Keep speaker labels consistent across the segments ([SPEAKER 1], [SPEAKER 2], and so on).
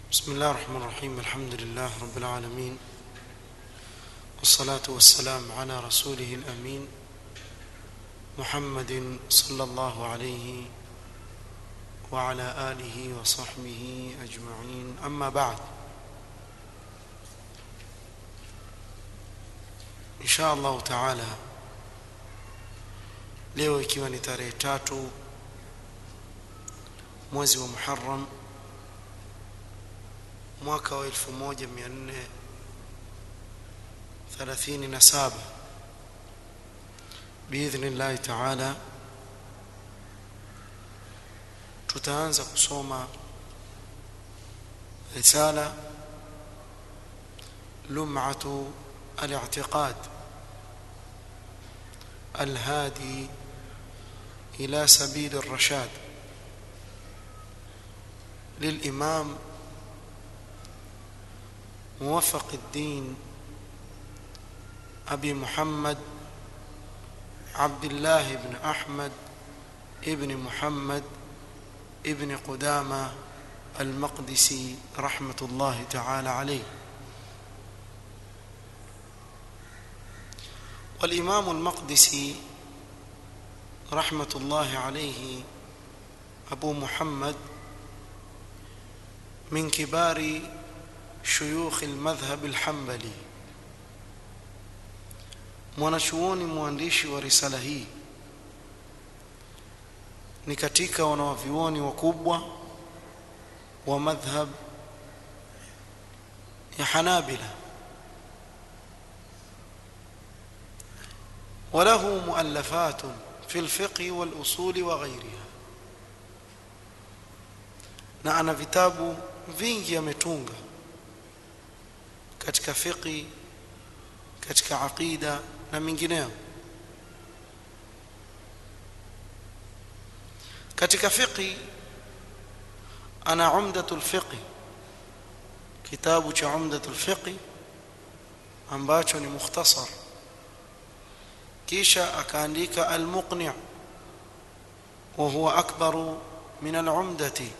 [SPEAKER 1] بسم الله الرحمن الرحيم الحمد لله رب العالمين والصلاة والسلام على رسوله الأمين محمد صلى الله عليه وعلى آله وصحبه أجمعين أما بعد إن شاء الله تعالى leo ikiwa ni tarehe tatu mwezi wa Muharram mwaka wa 1437 biidhnillahi taala tutaanza kusoma risala lum'atu al-i'tiqad الهادي إلى سبيل الرشاد للإمام موفق الدين أبي محمد عبد الله بن أحمد ابن محمد ابن قدامة المقدسي رحمة الله تعالى عليه والإمام المقدسي رحمة الله عليه أبو محمد من كبار شيوخ المذهب الحنبلي mwanachuoni mwandishi wa risala hii ni katika wanawavyuoni wakubwa wa madhhab ya Hanabila وله مؤلفات في الفقه والأصول وغيرها na ana vitabu vingi ametunga katika fiqi katika aqida na mingineyo katika fiqi ana umdatul fiqi kitabu cha umdatul fiqi ambacho ni mukhtasar kisha akaandika al-muqni' wa huwa akbaru min al-umdati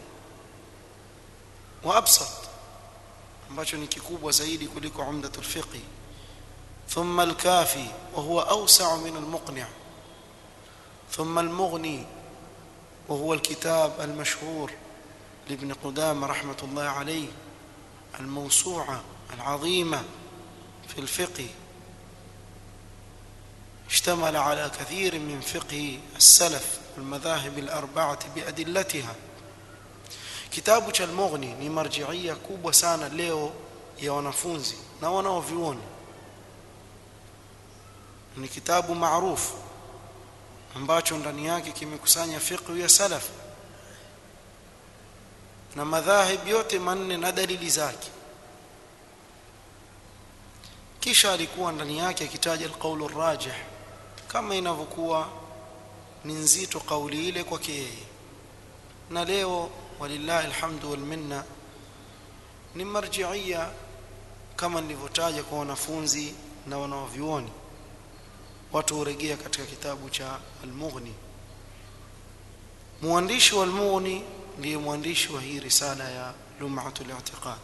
[SPEAKER 1] wa absat ambacho ni kikubwa zaidi kuliko umdatul fiqh thumma al-kafi wa huwa awsa'u min al-muqni' thumma al-mughni wa huwa al-kitab al-mashhur لابن قدامة رحمة الله عليه الموسوعة العظيمة في الفقه اشتمل على كثير من فقه السلف والمذاهب الأربعة بأدلتها kitabu cha al-Mughni ni marjiia kubwa sana leo ya wanafunzi na wanaovioni ni kitabu maarufu ambacho ndani yake kimekusanya fiqh ya salaf na madhahib yote manne na dalili zake kisha alikuwa ndani yake akitaja al-qawl ar-rajih kama inavyokuwa ni nzito kauli ile kwake yeye na leo walillahi alhamdu wal minna ni marjiia kama nilivyotaja kwa wanafunzi na wanaovyuoni watu huregea katika kitabu cha al-Mughni mwandishi wa al-Mughni ndiye mwandishi wa hii risala ya Lum'atul I'tiqad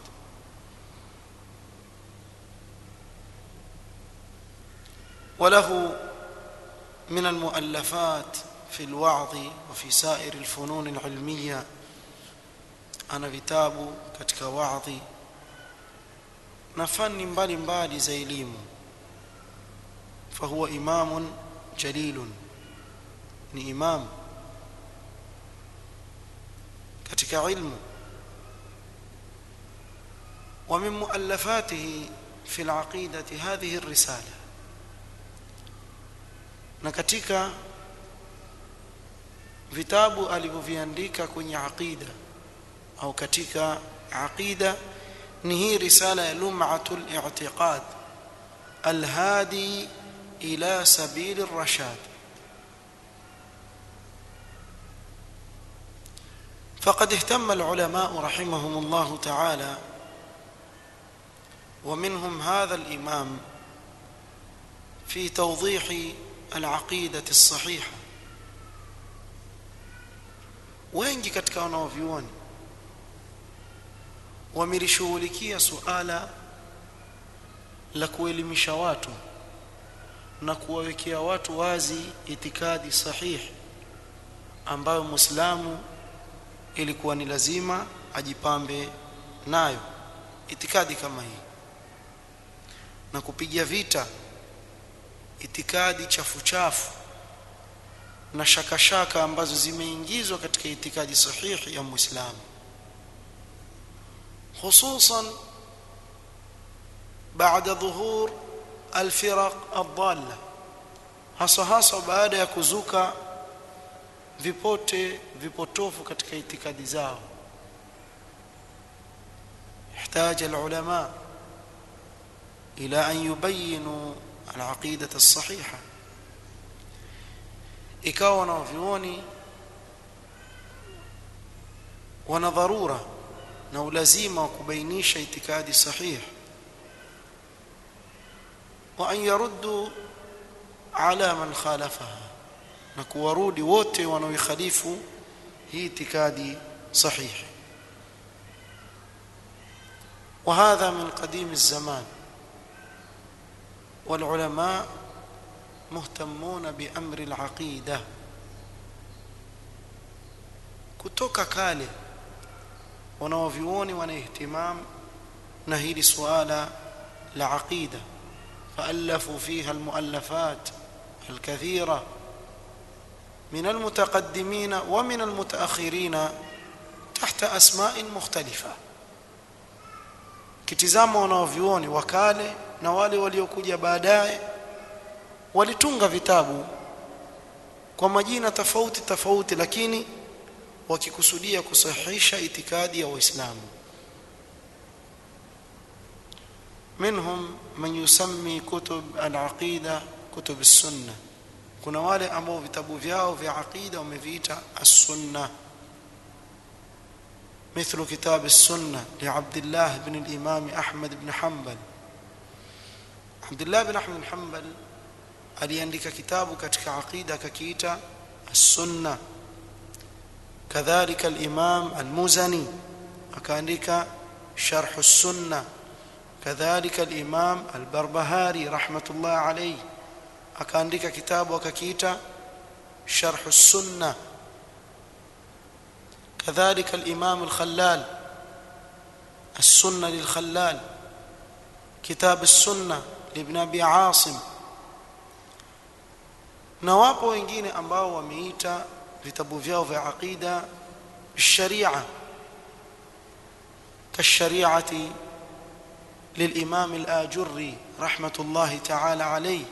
[SPEAKER 1] وله من المؤلفات في الوعظ وفي سائر الفنون العلميه ana vitabu katika waadhi na fani mbalimbali za elimu fahuwa imamun jalilun ni imam katika ilmu ومن مؤلفاته في العقيدة هذه الرسالة na katika vitabu alivyoviandika kwenye aqida au katika aqida ni hii risala ya lum'atul i'tiqad alhadi ila sabil ar-rashad فقد اهتم العلماء رحمهم الله تعالى ومنهم هذا الامام في توضيح العقيده الصحيحه wengi katika wanaovyuoni wamelishughulikia suala la kuelimisha watu na kuwawekea watu wazi itikadi sahihi ambayo Muislamu ilikuwa ni lazima ajipambe nayo itikadi kama hii na kupiga vita itikadi chafu chafu na shaka shaka ambazo zimeingizwa katika itikadi sahihi ya Muislamu hususan baada dhuhur alfiraq adalla hasa hasa baada ya kuzuka vipote vipotofu katika itikadi zao يحتاج العلماء إلى أن يبينوا العقيدة الصحيحة ikawa wanavyuoni wana dharura na ulazima wa kubainisha itikadi sahih wa an yaruddu ala man khalafaha na kuwarudi wote wanaoikhalifu hii itikadi sahihi وهذا من قديم الزمان والعلماء مهتمون بأمر العقيدة kutoka kale wanaovyuoni wana ihtimam na hili suala la aqida فألفوا فيها المؤلفات الكثيرة من المتقدمين ومن المتأخرين تحت أسماء مختلفة kitizama wanaovyuoni wa kale na wale waliokuja baadaye walitunga vitabu kwa majina tofauti tofauti lakini wakikusudia kusahihisha itikadi ya waislamu منهم من يسمي كتب العقيدة كتب السنة kuna wale ambao vitabu vyao vya aqida wameviita as-sunnah مثل كتاب السنة لعبد الله بن الإمام أحمد بن حنبل عبد الله بن أحمد بن حنبل aliandika kitabu katika aqida kakiita as-sunna kadhalika al-imam al-muzani akaandika sharh as-sunna kadhalika al-imam al-barbahari rahmatullah alayhi akaandika kitabu akakiita sharh as-sunna كذلك الإمام الخلال السنة للخلال كتاب السنة لابن أبي عاصم na wapo wengine ambao wameita vitabu vyao vya aqida sharia kashariati للإمام الآجري رحمة الله تعالى عليه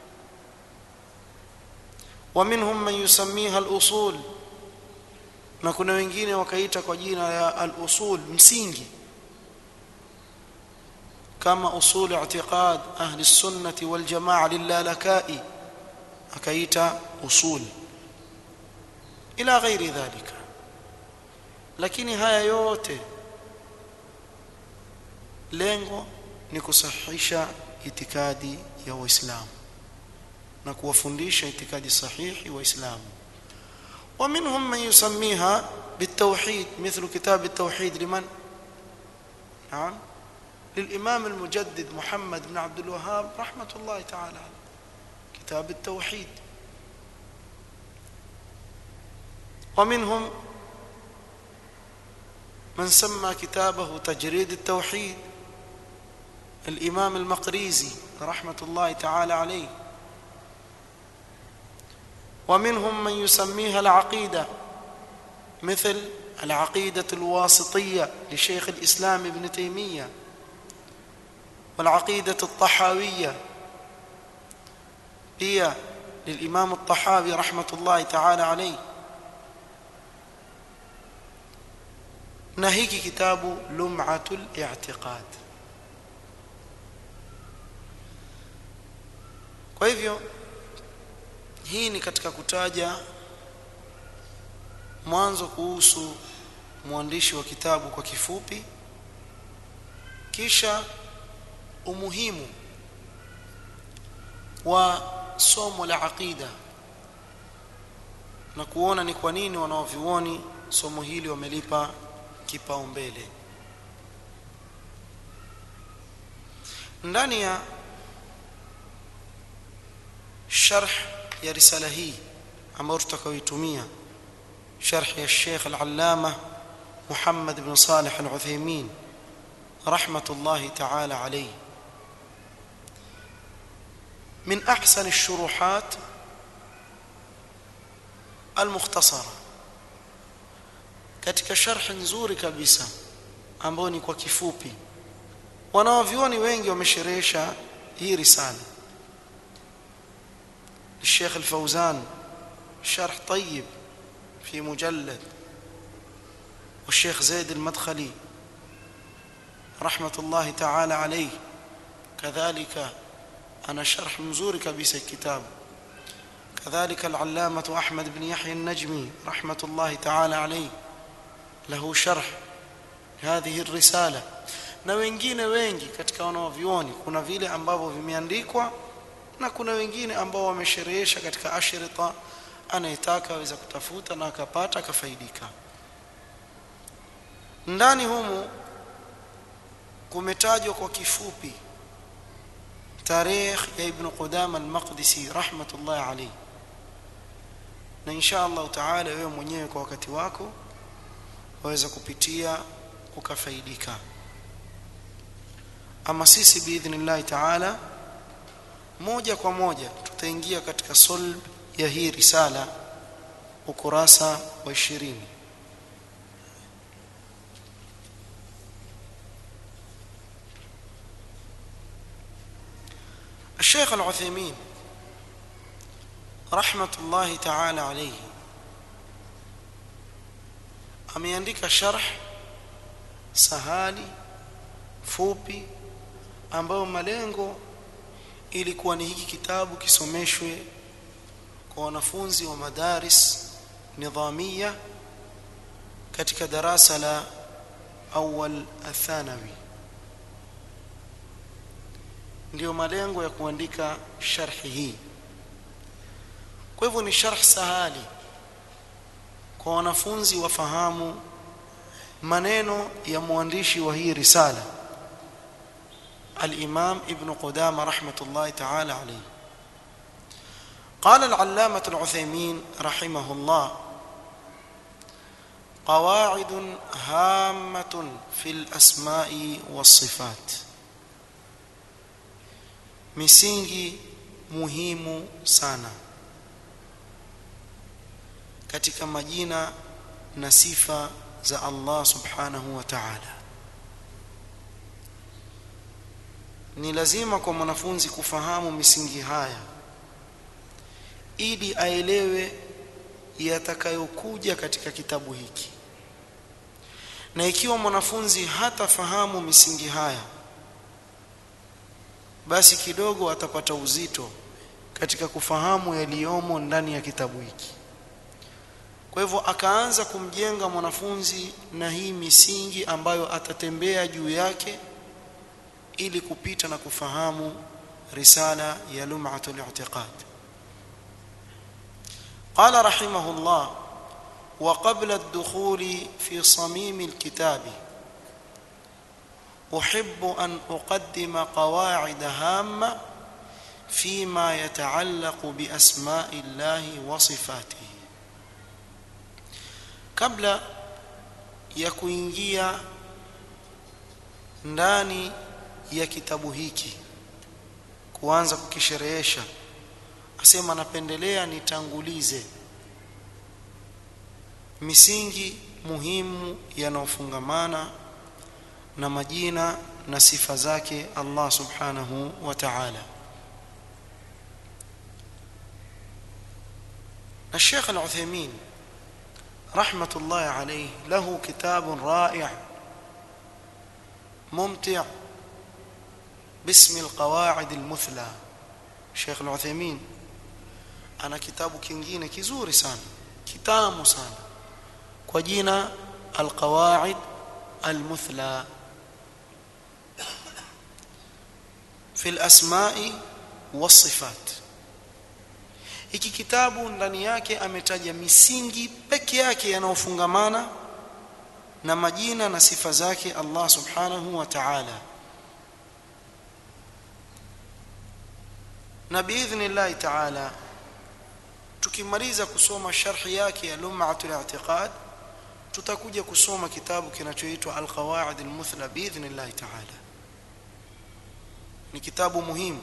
[SPEAKER 1] ومنهم من يسميها الأصول na kuna wengine wakaita kwa jina ya al-usul msingi kama usul i'tiqad ahli sunnati wal jamaa lilalakai akaita usul ila ghairi dhalika lakini haya yote lengo ni kusahihisha itikadi ya waislamu na kuwafundisha itikadi sahihi waislamu ومنهم من يسميها بالتوحيد مثل كتاب التوحيد لمن نعم للإمام المجدد محمد بن عبد الوهاب رحمة الله تعالى كتاب التوحيد ومنهم من سمى كتابه تجريد التوحيد الإمام المقريزي رحمة الله تعالى عليه ومنهم من يسميها العقيدة مثل العقيدة الواسطية لشيخ الإسلام ابن تيمية والعقيدة الطحاوية هي للإمام الطحاوي رحمة الله تعالى عليه نهيك كتاب لمعة الاعتقاد kwa hivyo hii ni katika kutaja mwanzo kuhusu mwandishi wa kitabu kwa kifupi kisha umuhimu wa somo la aqida na kuona ni kwa nini wanaovioni somo hili wamelipa kipaumbele ndani ya sharh ya risala hii ambayo tutakayoitumia sharh ya Sheikh Al-Allama Muhammad ibn Salih Al-Uthaymeen rahmatullahi ta'ala alayhi من احسن الشروحات المختصره katika sharh nzuri kabisa ambayo ni kwa kifupi wanaovioni wengi wamesherehesha hii risala الشيخ الفوزان شرح طيب في مجلد والشيخ زيد المدخلي رحمة الله تعالى عليه كذلك أنا شرح مزور كبيس الكتاب كذلك العلامة أحمد بن يحيى النجمي رحمة الله تعالى عليه له شرح هذه الرسالة na wengine wengi katika wanaovioni kuna vile ambavyo vimeandikwa na kuna wengine ambao wamesherehesha katika ashrita anayetaka aweza kutafuta na akapata akafaidika ndani humu kumetajwa kwa kifupi tarehe ya ibn Qudama al-Maqdisi rahmatullah alayhi na insha Allah taala wewe mwenyewe kwa wakati wako waweza kupitia ukafaidika ama sisi biidhnillah taala moja kwa moja tutaingia katika solb ya hii risala ukurasa wa 20 الشيخ العثيمين رحمة الله تعالى عليه ameandika sharh sahali fupi ambayo malengo ilikuwa ni hiki kitabu kisomeshwe kwa wanafunzi wa madaris nidhamia katika darasa la awal athanawi ndio malengo ya kuandika sharhi hii kwa hivyo ni sharh sahali kwa wanafunzi wafahamu maneno ya mwandishi wa hii risala الإمام ابن قدامة رحمة الله تعالى عليه قال العلامة العثيمين رحمه الله قواعد هامة في الأسماء والصفات misingi muhimu sana katika majina na sifa za Allah subhanahu wa ta'ala ni lazima kwa mwanafunzi kufahamu misingi haya ili aelewe yatakayokuja katika kitabu hiki na ikiwa mwanafunzi hatafahamu misingi haya basi kidogo atapata uzito katika kufahamu yaliyomo ndani ya kitabu hiki kwa hivyo akaanza kumjenga mwanafunzi na hii misingi ambayo atatembea juu yake ili kupita na kufahamu risala ya lum'atul i'tiqad قال رحمه الله وقبل الدخول في صميم الكتاب احب ان اقدم قواعد هامه فيما يتعلق باسماء الله وصفاته قبل ya kuingia ndani ya kitabu hiki kuanza kukisherehesha asema napendelea nitangulize misingi muhimu yanayofungamana na majina na sifa zake Allah subhanahu wa ta'ala الشيخ العثيمين رحمة الله عليه له كتاب رائع ممتع باسم القواعد المثلى الشيخ العثيمين ana kitabu kingine kizuri sana kitamu sana kwa jina alqawaid almuthla fi alasma'i wasifat hiki kitabu ndani yake ametaja misingi peke yake yanayofungamana na majina na sifa zake Allah subhanahu wa ta'ala na biidhnillahi taala tukimaliza kusoma sharhi yake ya lum'atul i'tiqad tutakuja kusoma kitabu kinachoitwa alqawaid almuthla biidhnillahi taala ni kitabu muhimu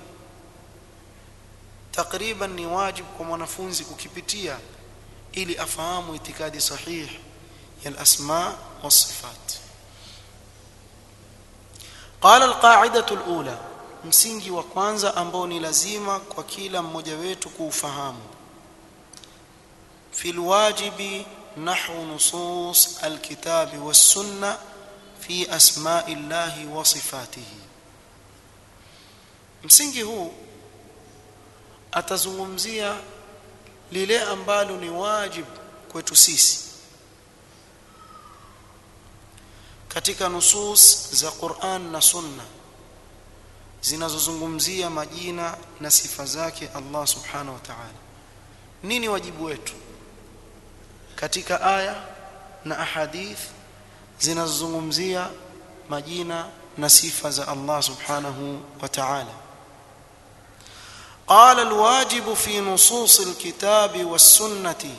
[SPEAKER 1] takriban ni wajibu kwa mwanafunzi kukipitia ili afahamu itikadi sahihi ya al-asma was-sifat قال القاعده الاولى msingi wa kwanza ambao ni lazima kwa kila mmoja wetu kuufahamu في الواجب نحو نصوص الكتاب والسنه في اسماء الله وصفاته msingi huu atazungumzia lile ambalo ni wajibu kwetu sisi katika nusus za Qur'an na Sunna zinazozungumzia majina na sifa zake Allah Subhanahu wa Ta'ala nini wajibu wetu katika aya na ahadith zinazozungumzia majina na sifa za Allah Subhanahu wa Ta'ala قال الواجب في نصوص الكتاب والسنه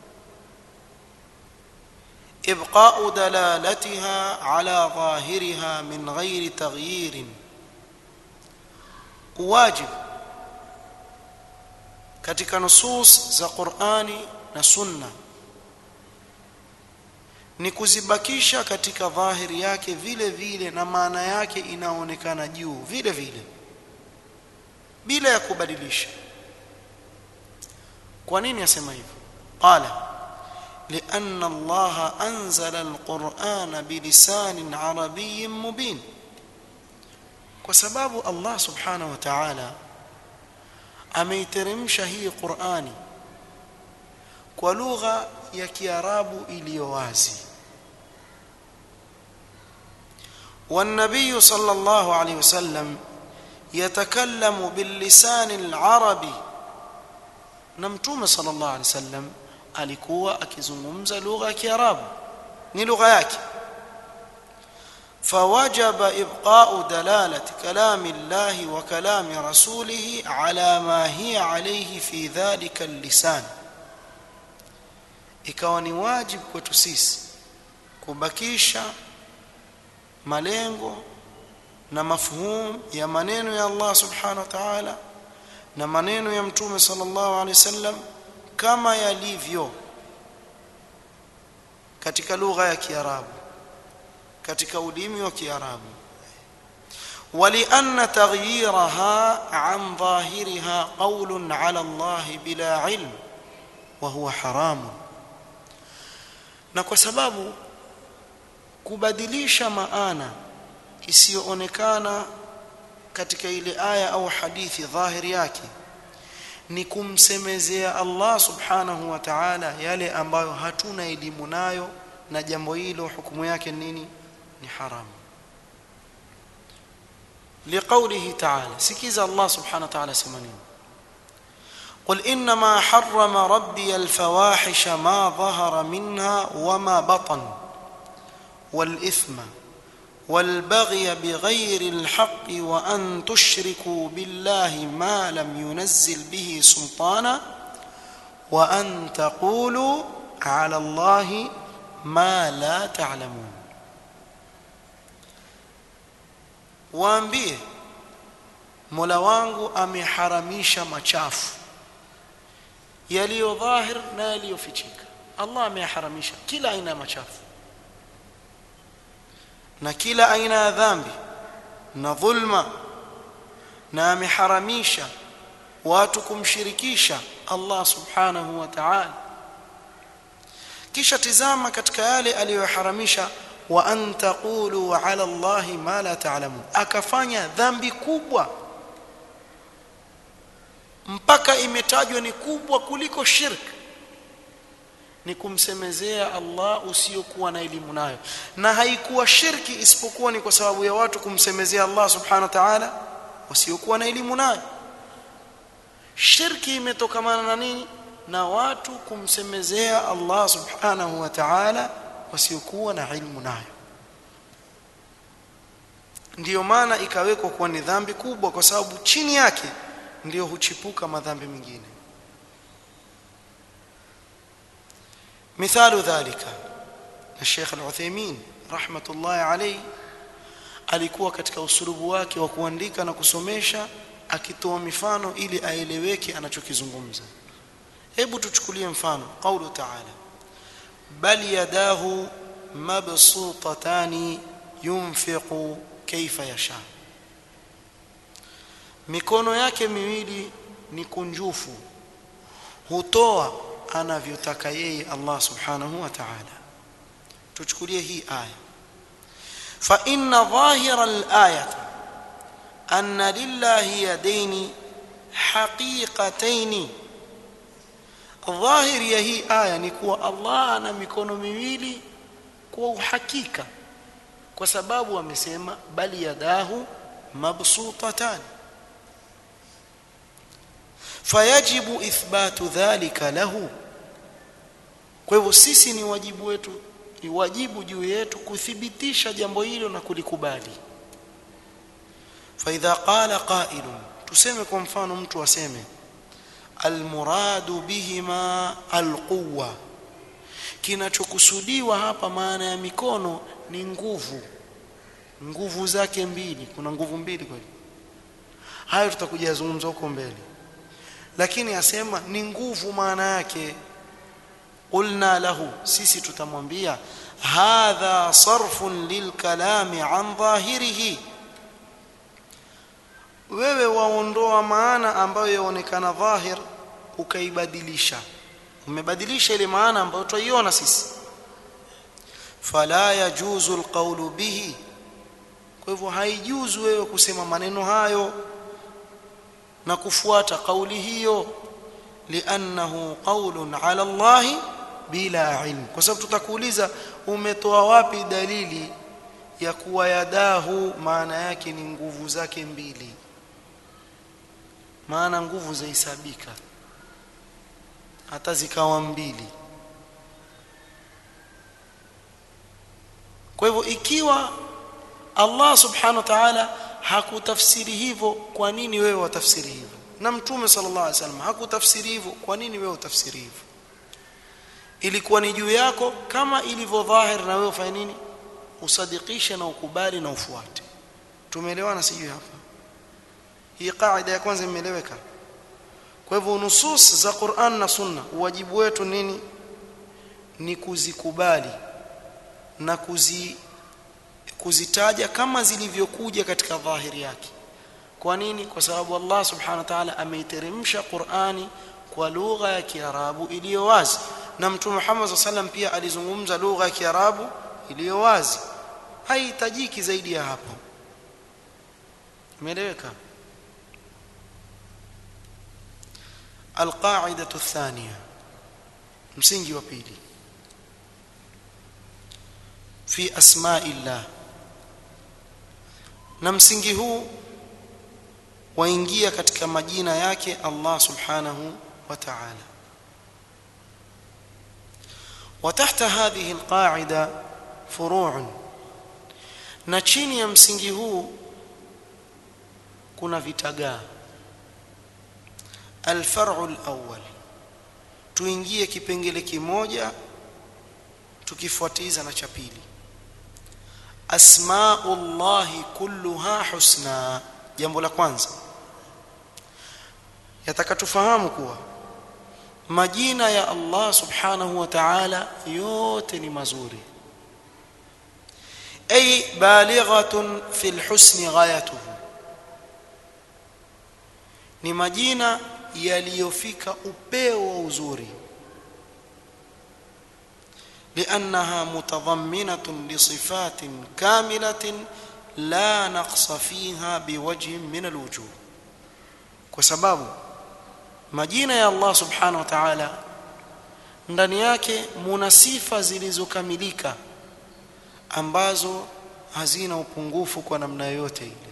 [SPEAKER 1] ابقاء دلالتها على ظاهرها من غير تغيير واجب katika nusus za Qur'ani na Sunna ni kuzibakisha katika dhahiri yake vile vile na maana yake inaonekana juu vile vile bila ya kubadilisha kwa nini asema hivyo qala لأن الله أنزل القرآن بلسان عربي مبين وسباب الله سبحانه وتعالى ameiteremsha hii Qur'ani kwa lugha ya Kiarabu iliyo wazi والنبي صلى الله عليه وسلم يتكلم باللسان العربي نمتوم صلى الله عليه وسلم alikuwa akizungumza lugha ya Kiarabu ni lugha yake فوجب ابقاء دلاله كلام الله وكلام رسوله على ما هي عليه في ذلك اللسان ikawa ni wajibu kwetu sisi kubakisha malengo na mafhum ya maneno ya Allah subhanahu wa ta'ala na maneno ya mtume sallallahu alaihi wasallam kama yalivyo katika lugha ya Kiarabu katika ulimi wa Kiarabu ولأن تغييرها عن ظاهرها قول على الله بلا علم وهو حرام na kwa sababu kubadilisha maana isiyoonekana katika ile aya au hadithi dhahiri yake ni kumsemezea Allah subhanahu wa ta'ala yale ambayo hatuna elimu nayo na jambo hilo hukumu yake nini ni haramu لقوله تعالى سكيز الله سبحانه وتعالى سمنين قل انما حرم ربي الفواحش ما ظهر منها وما بطن والاثم والبغي بغير الحق وان تشركوا بالله ما لم ينزل به سلطانا وان تقولوا على الله ما لا تعلمون waambie Mola wangu ameharamisha machafu yaliyo dhahir na yaliyofichika Allah ameharamisha kila aina ya machafu na kila aina ya dhambi na dhulma na ameharamisha watu kumshirikisha Allah subhanahu wa ta'ala kisha tizama katika yale aliyoharamisha wa an taqulu ala Allahi ma la ta'lamun akafanya dhambi kubwa mpaka imetajwa ni kubwa kuliko shirk ni kumsemezea Allah usiokuwa na elimu nayo na haikuwa shirki isipokuwa ni kwa sababu ya watu kumsemezea Allah subhanahu wa ta'ala wasiokuwa na elimu nayo shirki imetokamana na nini na watu kumsemezea Allah subhanahu wa ta'ala wasiokuwa na ilmu nayo ndiyo maana ikawekwa kuwa ni dhambi kubwa kwa sababu chini yake ndio huchipuka madhambi mengine مثال ذلك الشيخ العثيمين رحمة الله عليه alikuwa katika usulubu wake wa kuandika na kusomesha akitoa mifano ili aeleweke anachokizungumza hebu tuchukulie mfano qaulu ta'ala bal yadahu mabsutatani yunfiqu kaifa yasha mikono yake miwili ni kunjufu hutoa anavyotaka yeye Allah subhanahu wa ta'ala tuchukulie hii aya fa inna dhahira al-ayati anna lillahi yadaini haqiqataini dhahiri ya hii aya ni kuwa Allah ana mikono miwili kwa uhakika kwa sababu amesema bali yadahu mabsutatan fayajibu ithbatu dhalika lahu kwa hivyo sisi ni wajibu wetu ni wajibu juu yetu kuthibitisha jambo hilo na kulikubali fa idha qala qailun tuseme kwa mfano mtu aseme almuradu bihima alquwa kinachokusudiwa hapa maana ya mikono ni nguvu nguvu zake mbili kuna nguvu mbili kweli hayo tutakuja zungumza huko mbele lakini asema ni nguvu maana yake qulna lahu sisi tutamwambia hadha sarfun lilkalami an dhahirihi wewe waondoa maana ambayo yaonekana dhahir ukaibadilisha umebadilisha ile maana ambayo twaiona sisi fala yajuzu alqawlu bihi kwa hivyo haijuzu wewe kusema maneno hayo na kufuata kauli hiyo liannahu qawlun ala Allah bila ilm kwa sababu tutakuuliza umetoa wapi dalili ya kuwa yadahu maana yake ni nguvu zake mbili maana nguvu zahesabika hata zikawa mbili kwa hivyo ikiwa Allah subhanahu wa ta'ala hakutafsiri hivyo kwa nini wewe watafsiri hivyo na mtume sallallahu alaihi wasallam hakutafsiri hivyo kwa nini wewe utafsiri hivyo ilikuwa ni juu yako kama ilivyo dhahir na wewe ufanye nini usadikishe na ukubali na ufuate tumeelewana sijui hapa hii kaida ya kwanza imeeleweka kwa hivyo nusus za Qur'an na Sunna wajibu wetu nini ni kuzikubali na kuzi kuzitaja kama zilivyokuja katika dhahiri yake kwa nini kwa sababu Allah subhanahu wa ta'ala ameiteremsha Qur'ani kwa lugha ya Kiarabu iliyo wazi na Mtume Muhammad sallam pia alizungumza lugha ya Kiarabu iliyo wazi haihitajiki zaidi ya hapo imeeleweka القاعده الثانيه msingi wa pili fi asma'illah na msingi huu waingia katika majina yake Allah subhanahu wa ta'ala وتحت هذه القاعده فروع na chini ya msingi huu kuna vitagaa الفرع الأول tuingie kipengele kimoja tukifuatiza na cha pili asmaullahi kulluha husna jambo la kwanza yataka tufahamu kuwa majina ya Allah subhanahu wa ta'ala yote ni mazuri ay balighatun fil husni ghayatuhu ni majina yaliyofika upeo wa uzuri لانها متضمنه لصفات كامله لا نقص فيها بوجه من الوجوه kwa sababu majina ya Allah subhanahu wa ta'ala ndani yake muna sifa zilizokamilika ambazo hazina upungufu kwa namna yoyote ile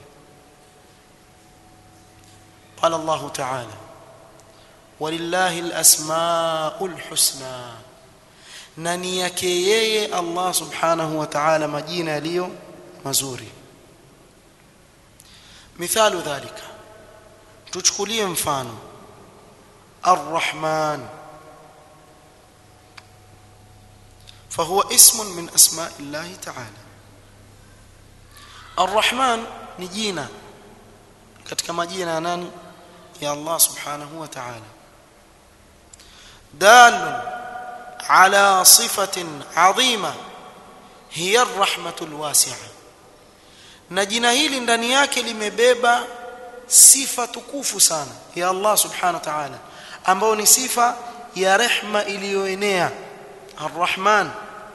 [SPEAKER 1] قال الله تعالى ولله الاسماء الحسنى na ni yake yeye Allah subhanahu wa ta'ala majina yaliyo mazuri mithalu dhalika tuchukulie mfano الرحمن فهو اسم من اسماء الله تعالى الرحمن ni jina katika majina ya nani ya Allah subhanahu wa ta'ala dal ala sifatin adhima hiya arrahmatul wasi'a na jina hili ndani yake limebeba sifa tukufu sana ya Allah subhanahu wa ta'ala ambayo ni sifa ya rehma iliyoenea arrahman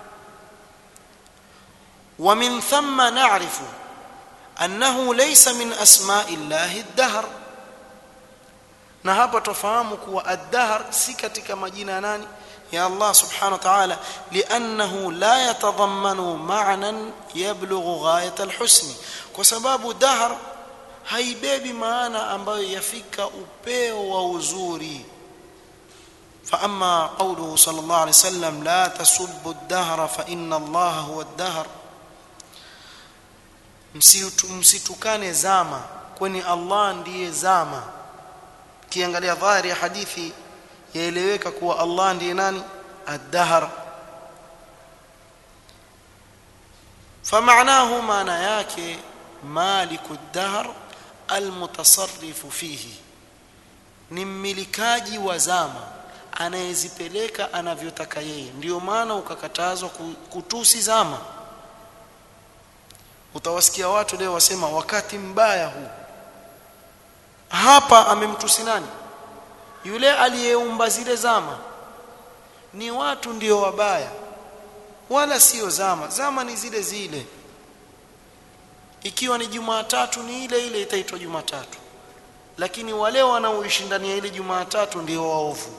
[SPEAKER 1] ومن ثم نعرف أنه ليس من أسماء الله الدهر na hapa tufahamu kuwa ad-dahr si katika majina nani ya Allah subhanahu wa ta'ala li'annahu la yatadhammanu ma'nan yablughu ghayat al-husn kwa sababu dahr haibebi maana ambayo yafika upeo wa uzuri فاما قوله صلى الله عليه وسلم لا تسبوا الدهر فان الله هو الدهر msitukane zama kwani Allah ndiye zama kiangalia dhahiri ya hadithi yaeleweka kuwa Allah ndiye nani ad-dahr فمعناه maana yake maliku ad-dahr al-mutasarrifu fihi ni mmilikaji wa zama anayezipeleka anavyotaka yeye ndio maana ukakatazwa kutusi zama utawasikia watu leo wasema wakati mbaya huu hapa amemtusi nani yule aliyeumba zile zama ni watu ndio wabaya wala sio zama zama ni zile zile ikiwa ni Jumatatu ni ile ile itaitwa Jumatatu lakini wale wanaoishi ndani ya ile Jumatatu ndio waovu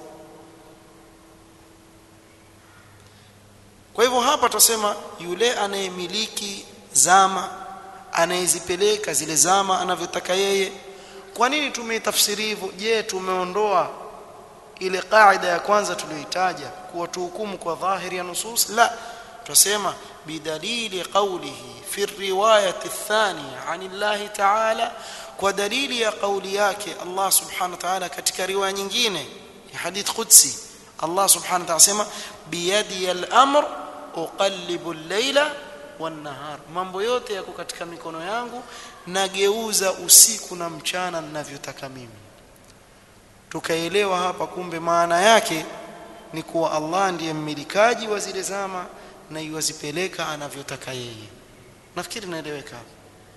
[SPEAKER 1] kwa hivyo hapa tutasema yule anayemiliki zama anayezipeleka zile zama anavyotaka yeye kwa nini tumeitafsiri hivyo je tumeondoa ile kaida ya kwanza tuliyoitaja kuwa tuhukumu kwa dhahiri ya nusus la tusema bidalili qawlihi fi riwayati athani anillahi ta'ala kwa dalili ya kauli yake Allah subhanahu wa ta'ala katika riwaya nyingine ya hadith qudsi Allah subhanahu wa ta'ala sema biyadi al-amr uqallibu al-layla wan-nahar mambo yote yako katika mikono yangu nageuza usiku na mchana ninavyotaka mimi tukaelewa hapa kumbe maana yake ni kuwa Allah ndiye mmilikaji wa zile zama na yuwazipeleka anavyotaka yeye nafikiri naeleweka hapa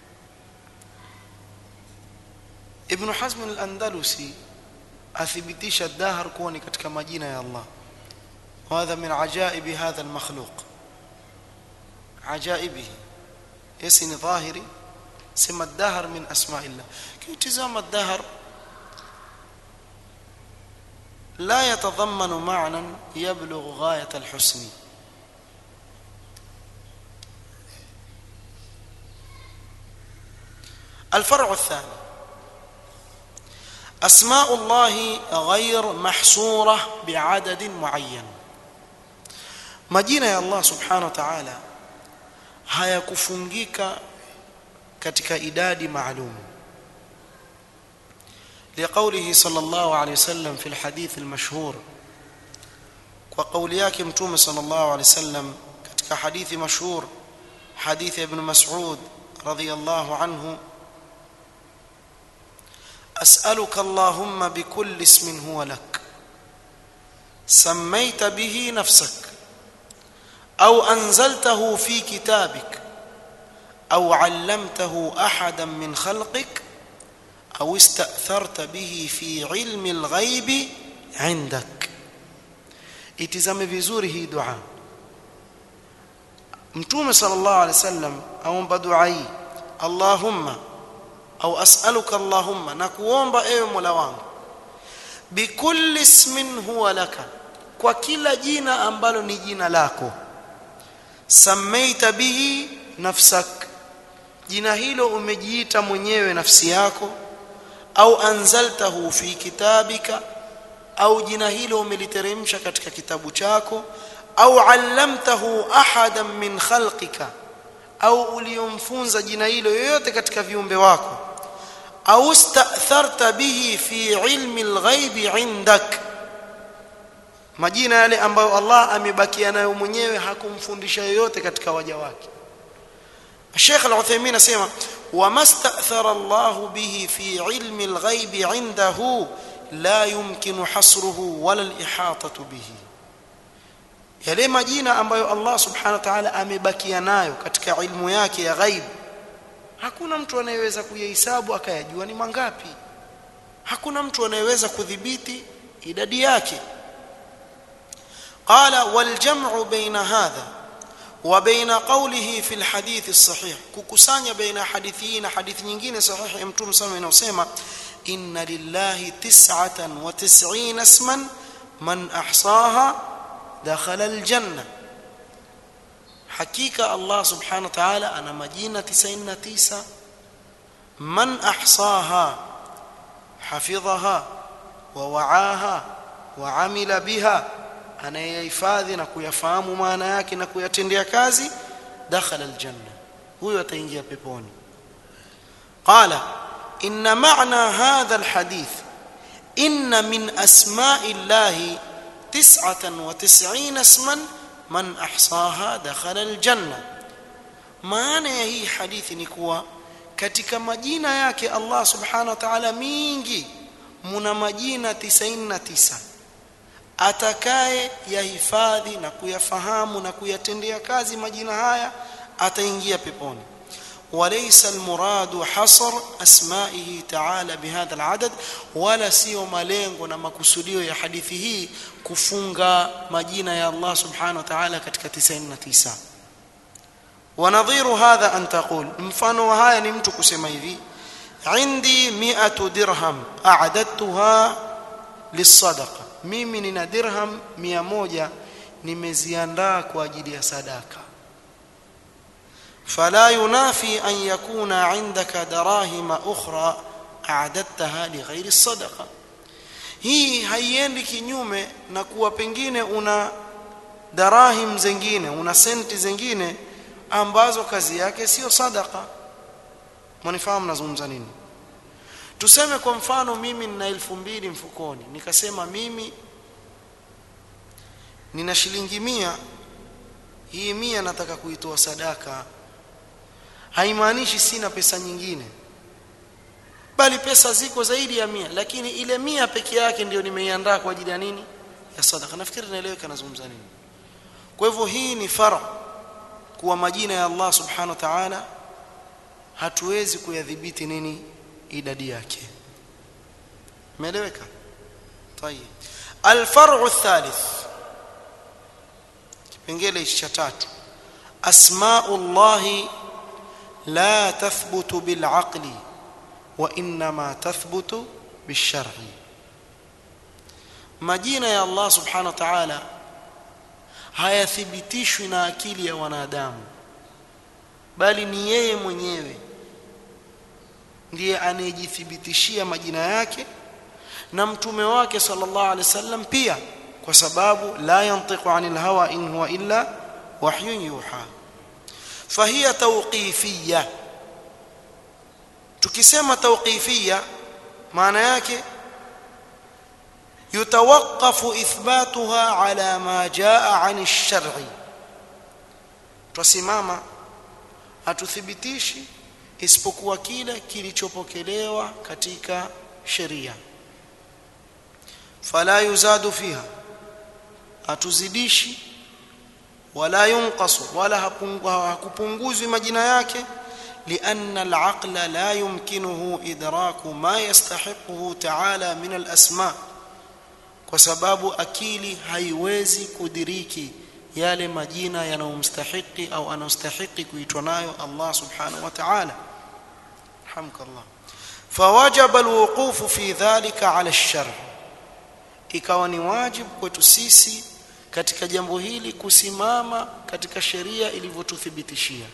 [SPEAKER 1] Ibn Hazm al-Andalusi athibitisha dahr kuwa ni katika majina ya Allah وهذا من عجائب هذا المخلوق عجائبه يسن ظاهري سمى الدهر من اسماء الله كيتزام الدهر لا يتضمن معنى يبلغ غايه الحسن الفرع الثاني اسماء الله غير محصوره بعدد معين majina ya Allah subhanahu wa ta'ala hayakufungika katika idadi maalum لقوله صلى الله عليه وسلم في الحديث المشهور وقول yake mtume صلى الله عليه وسلم katika hadithi mashhur حديث ابن مسعود رضي الله عنه اسالك اللهم بكل اسم هو لك سميت به نفسك او انزلته في كتابك او علمته احدا من خلقك او استاثرت به في علم الغيب عندك itizame vizuri hii dua mtume sallallahu alaihi wasallam aomba dua hii allahumma au as'aluka allahumma na kuomba ewe mola wangu bikulli ismin huwa laka kwa kila jina ambalo ni jina lako samaita bihi nafsak jina hilo umejiita mwenyewe nafsi yako au anzaltahu fi kitabika au jina hilo umeliteremsha katika kitabu chako au allamtahu ahadan min khalqika au uliomfunza jina hilo yoyote katika viumbe wako au statharta bihi fi ilmi alghaibi indak majina yale ambayo Allah amebakia nayo mwenyewe hakumfundisha yoyote katika waja wake Sheikh Al-Uthaymeen asema wamastathara Allah bihi fi ilmi al-ghaib indahu la yumkinu hasruhu wala al-ihatatu bihi yale majina ambayo Allah subhanahu wa ta'ala amebakia nayo katika ilmu yake ya ghaib hakuna mtu anayeweza kuyahesabu akayajua ni mangapi hakuna mtu anayeweza kudhibiti idadi yake قال والجمع بين هذا وبين قوله في الحديث الصحيح ككسانيا بين حديثين حديث nyingine sahihi ya mtume sana inasema inna lillahi 99 isman man ahsaha dakhala aljanna hakika Allah subhanahu wa ta'ala ana majina 99 man ahsaha hafidhaha wa wa'aha wa amila biha anayehifadhi na kuyafahamu maana yake na kuyatendea kazi dakhala aljanna huyo ataingia peponi qala inna ma'na hadha alhadith inna min asma'i llahi 99 isman man ahsaha dakhala aljanna maana ya hii hadithi ni kuwa katika majina yake Allah subhanahu wa ta'ala mingi muna majina 99 atakaye yahifadhi na kuyafahamu na kuyatendea kazi majina haya ataingia peponi وليس المراد حصر اسمائه تعالى بهذا العدد ولا sio malengo na makusudio ya hadithi hii kufunga majina ya Allah subhanahu wa ta'ala katika 99 ونظير هذا ان تقول mfano wa haya ni mtu kusema hivi عندي 100 درهم اعددتها للصدقه mimi nina dirham 100 nimeziandaa kwa ajili ya sadaka فلا ينافي أن يكون عندك دراهم أخرى أعددتها لغير الصدقة hii haiendi kinyume na kuwa pengine una darahim zingine una senti zingine ambazo kazi yake sio sadaka mwanifahamu nazungumza nini tuseme kwa mfano mimi nina elfu mbili mfukoni nikasema mimi nina shilingi mia hii mia nataka kuitoa sadaka haimaanishi sina pesa nyingine bali pesa ziko zaidi ya mia lakini ile mia peke yake ndio nimeiandaa kwa ajili ya nini ya sadaka nafikiri naeleweka nazungumza nini kwa hivyo hii ni fara kuwa majina ya Allah subhanahu wa ta'ala hatuwezi kuyadhibiti nini idadi yake umeeleweka طيب الفرع الثالث kipengele cha tatu asma'ullahi لا تثبت بالعقل وانما تثبت بالشرع majina ya Allah subhanahu wa ta'ala hayathibitishwi na akili ya wanadamu bali ni yeye mwenyewe ndiye anayejithibitishia majina yake na mtume wake sallallahu alaihi wasallam pia kwa sababu la yantiqu anil hawa in huwa illa wahyun yuha فهي توقيفيه tukisema tawqifia maana yake yutawaqqafu ithbatuha ala ma jaa an ash-shar'i tusimama hatuthibitishi isipokuwa kile kilichopokelewa katika sheria fala yuzadu fiha hatuzidishi wala yunqasu wala hakupunguzwi majina yake لأن العقل لا يمكنه إدراك ما يستحقه تعالى من الأسماء وسبب أكيلي haiwezi kudiriki yale majina yanayomstahiki au anastahiki kuitwa nayo Allah subhanahu wa ta'ala hamka Allah فوجب الوقوف في ذلك على الشرع ikawa ni wajibu kwetu sisi katika jambo hili kusimama katika sheria ilivyotuthibitishia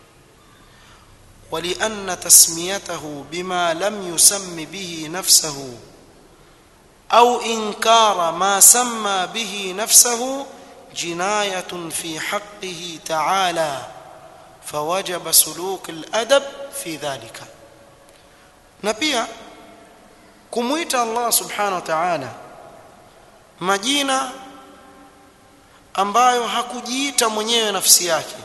[SPEAKER 1] ولأن تسميته بما لم يسم به نفسه أو إنكار ما سمى به نفسه جناية في حقه تعالى فوجب سلوك الأدب في ذلك na pia kumuita Allah subhanahu wa ta'ala majina ambayo hakujiita mwenyewe nafsi yake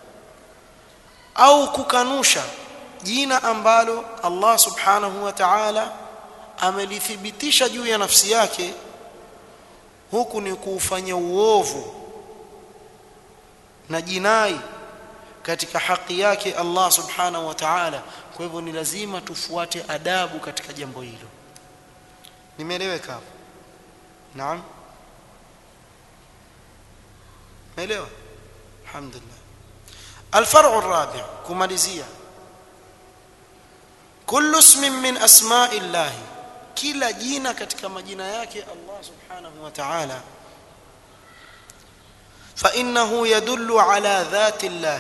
[SPEAKER 1] au kukanusha jina ambalo Allah subhanahu wa ta'ala amelithibitisha juu ya nafsi yake huku ni kuufanya uovu na jinai katika haki yake Allah subhanahu wa ta'ala kwa hivyo ni lazima tufuate adabu katika jambo hilo nimeeleweka hapo naam meelewa alhamdulillah الفرع الرابع كماليزيا كل اسم من اسماء الله kila jina katika majina yake Allah subhanahu wa ta'ala fa innahu yadullu ala dhati Allah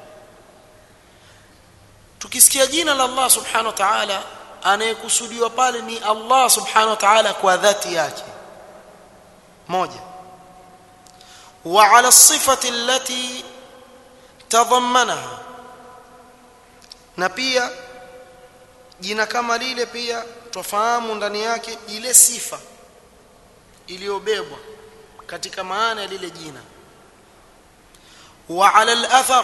[SPEAKER 1] tukisikia jina la Allah subhanahu wa ta'ala anayekusudiwa pale ni Allah subhanahu wa ta'ala kwa dhati yake moja wa ala sifati allati tadhammanaha na pia jina kama lile pia twafahamu ndani yake ile sifa iliyobebwa katika maana ya lile jina wa ala al-athar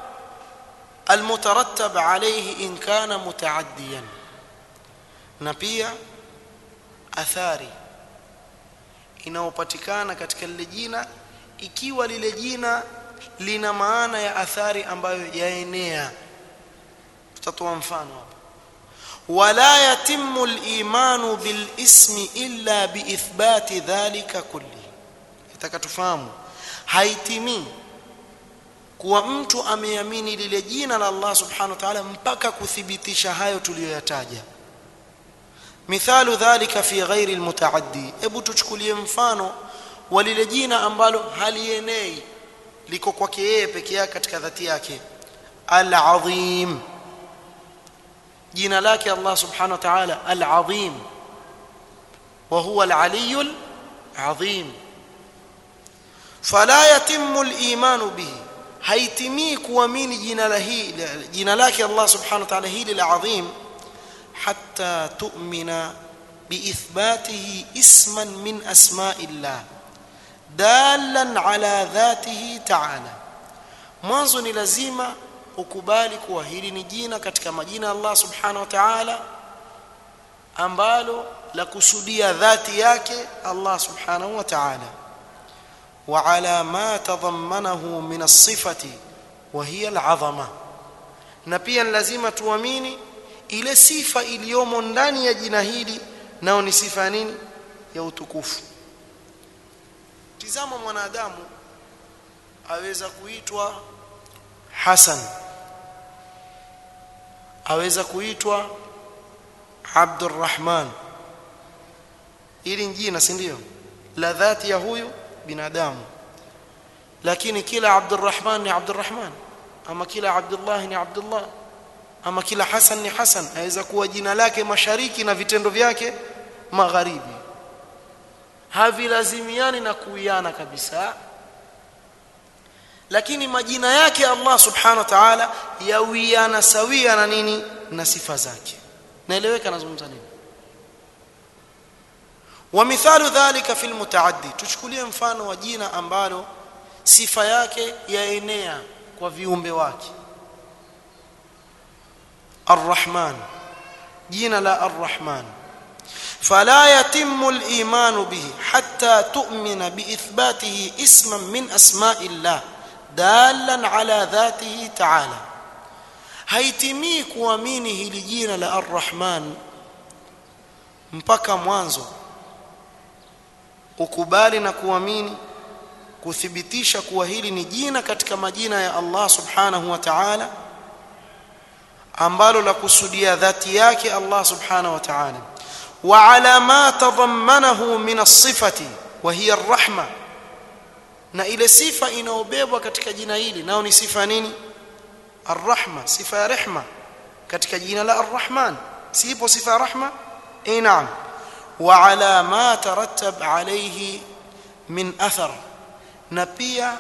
[SPEAKER 1] المترتب عليه إن كان متعديا na pia athari inayopatikana katika lile jina ikiwa lile jina lina maana ya athari ambayo yaenea tutatoa mfano hapa wala yatimmu al-imanu bil ismi illa bi ithbati dhalika kulli nataka tufahamu haitimii kuwa mtu ameamini lile jina la Allah subhanahu wa ta'ala mpaka kuthibitisha hayo tuliyoyataja mithalu dhalika fi ghairi almutaaddi hebu tuchukulie mfano wa lile jina ambalo halienei liko kwake yeye peke yake katika dhati yake al-azim jina lake Allah subhanahu wa ta'ala al-azim wa huwa al-aliyyul azim fala yatimmu al-imanu bihi haitimii kuamini jina la hili jina lake Allah subhanahu wa ta'ala hili la azim hatta tu'mina biithbatihi isman min asma'illah dalan ala dhatihi ta'ala mwanzo ni lazima ukubali kuwa hili ni jina katika majina ya Allah subhanahu wa ta'ala ambalo la kusudia dhati yake Allah subhanahu wa ta'ala وعلى ما تضمنه من الصفة وهي العظمة na pia lazima tuamini ile sifa iliyomo ndani ya jina hili nao ni sifa nini ya utukufu tizama mwanadamu aweza kuitwa Hasan aweza kuitwa Abdurrahman ili jina si ndio la dhati ya huyu binadamu lakini kila Abdurrahman ni Abdurrahman ama kila Abdullah ni Abdullah ama kila Hasan ni Hasan aweza kuwa jina lake mashariki na vitendo vyake magharibi havilazimiani na kuiana kabisa lakini majina yake Allah subhanahu wa ta'ala yawiana sawia na nini na sifa zake naeleweka nazungumza nini ومثال ذلك في المتعدي tuchukulie mfano wa jina ambalo sifa yake yaenea kwa viumbe wake الرحمن jina la الرحمن فلا يتم الايمان به حتى تؤمن باثباته اسما من اسماء الله دالا على ذاته تعالى haitimii kuamini hili jina la الرحمن mpaka mwanzo ukubali na kuamini kuthibitisha kuwa hili ni jina katika majina ya Allah subhanahu wa ta'ala ambalo la kusudia dhati yake Allah subhanahu wa ta'ala wa ala ma tadhammanahu min as-sifati wa hiya ar-rahma na ile sifa inaobebwa katika jina hili nao ni sifa nini ar-rahma sifa ya rehma katika jina la ar-rahman sipo sifa ya rahma eh naam وعلى ما ترتب عليه من اثر na pia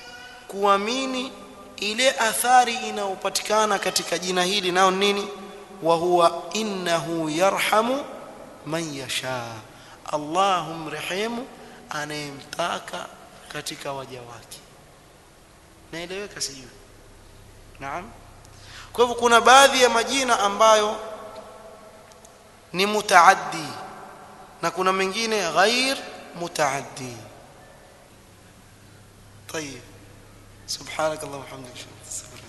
[SPEAKER 1] kuamini ile athari inayopatikana katika jina hili nao nini wa huwa innahu yarhamu man yasha Allah humrehemu anayemtaka katika waja wake naeleweka sijui naam kwa hivyo kuna baadhi ya majina ambayo ni mutaaddi na kuna mengine ghair mutaaddi طيب سبحانك اللهم وبحمدك